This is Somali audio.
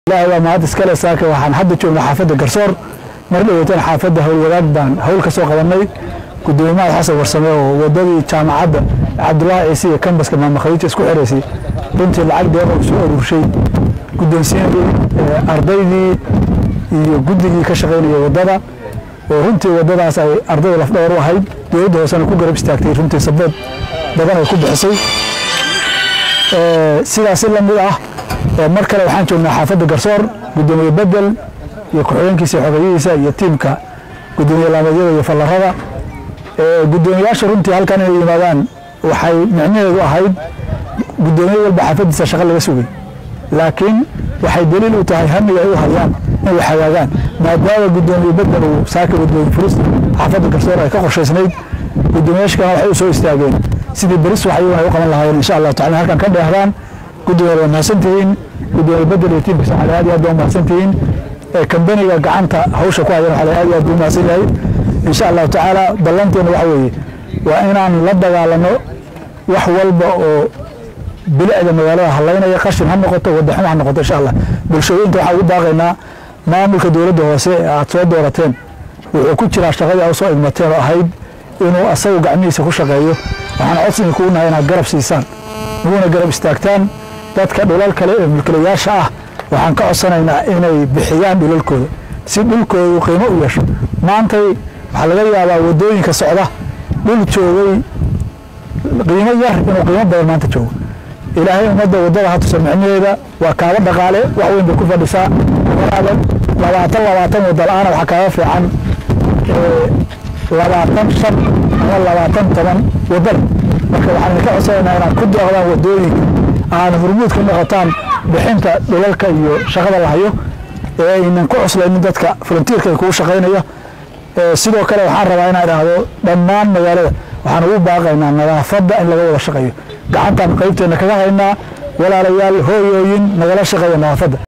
ilaahay waa mahad iskale saaka waxaan hadda joognaa xaafadda garsoor mar dhaweytan xaafadda howlwadaag baan hawl ka soo qabanay gudoomiyaha xasan warsame oo wadadii jaamacadda cabdulaahi ciise iyo kambaska maama khadiija isku xiraysay runtii lacag deeqa uu soo aruurshay guddoonsiinadii ardaydii iyo guddigii ka shaqaynaya waddada oo runtii waddadaas ay ardayda lafdhawar u ahayd dowladda hoosena ku garab istaagtay runtii sabood badan ay ku bixisay sidaasi la mid ah mar kale waxaan joognaa xaafadda garsoor gudoomiye bedel iyo ku-xigeenkiisa xogeyihiisa iyo tiimka gudoomiye laameedyada iyo fallarada gudoomiyaasha runtii halkan inay yimaadaan waxay micnaheedu ahayd gudoomiye walba xaafaddiisa shaqo laga sugay laakiin waxay daliil u tahay hamiga ay u hayaan inay hagaagaan maadaama gudoomiye bedel uu saaka gudoomiye furis xaafadda garsoor ay ka qorshaysnayd gudoomiyaasha kalena waxay u soo istaageen sidii beris wax iyaguna ay u qaban lahaayeen insha allahu tacala halkan ka dheehdaan gudoomiye waa mahadsantihiin gudoomiye bedel iyo tiimkiisa waxaa aad iyo aad baa mahadsantihiin kambaniga gacanta hawsha ku hayan waxaa aad iyo aad buu mahadsan yahay insha allahu tacaala ballanteena waxa weeye waa inaan la dagaalano wax walba oo bilicda magaalada halaynaya qashin ha noqoto wadaxum ha noqoto insha allah bulshooyinka waxaan ugu baaqaynaa maamulka dowladda hoose ee aad soo doorateen wuxuu ku jiraa shaqadii aad soo igmateen oo ahayd inuu asagu gacmihiisa ku shaqeeyo waxaan codsiga kugu nahay inaad garab siisaan naguna garab istaagtaan dadka dhulal kale ee mulkilayaasha ah waxaan ka codsanaynaa inay bixiyaan dhulalkooda si dhulkoodu qiimo u yeesho maantay waxaa laga yaabaa waddooyinka socda dhul joogay qiimo yar inuu qiimo badan maanta joogo ilaahay ummadda waddada ha tusa micnaheeda waa kaaba dhaqaale wax weyn bay ku fadhisaa walaaban labaatan labaatan wadda la-aana waxaa kaaga fiican labaatan shan ama labaatan toban waddada marka waxaan idinka codsanaynaa inaad ku dooqdaan waddooyinka aana hurmuud ka noqotaan bixinta dhulalka iyo shaqada la hayo ee aynan ku cuslaynin dadka volunteerka kugu shaqaynaya sidoo kale waxaan rabaa inaan idhaahdo dhammaan magaalada waxaan ugu baaqaynaa nadaafadda in laga wada shaqeeyo gacantaan qaybteenna kaga haynaa walaalayaal hooyooyin nagala shaqeeya nadaafadda